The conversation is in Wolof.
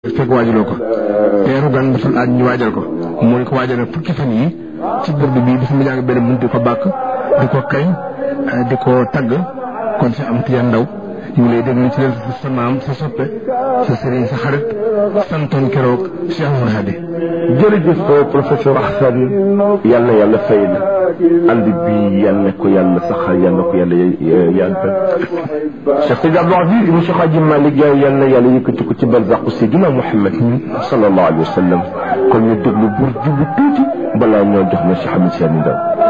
fekk waajaloo ko teeru gan dafa laaj ñu waajal ko mu ne ko waajal na fukki fan yi ci burdu bi dafa mu jàng benn bunt di ko bàkk di ko kañ di ko tagg kon si am tiyan ndaw ñu ngi lay déglu ci leen sa maam sa soppe sa sëriñ sa xarit santoon keroog Cheikh Oumar Hadi jërëjëf professeur Assane yal na yàlla fay la ànd bi yal na ko yàlla saxal yal na ko yàlla yàggal Cheikh Seydi Abdou Aziz ibn Cheikh Hadji Malick yal na yàlla yëkkati ko ci barzaqu Seydina Mouhamed sallallahu alayhi wa sallam kon ñu déglu bur jublu tuuti balaa ñoo jox na Cheikh Ahmed Tidiane Ndao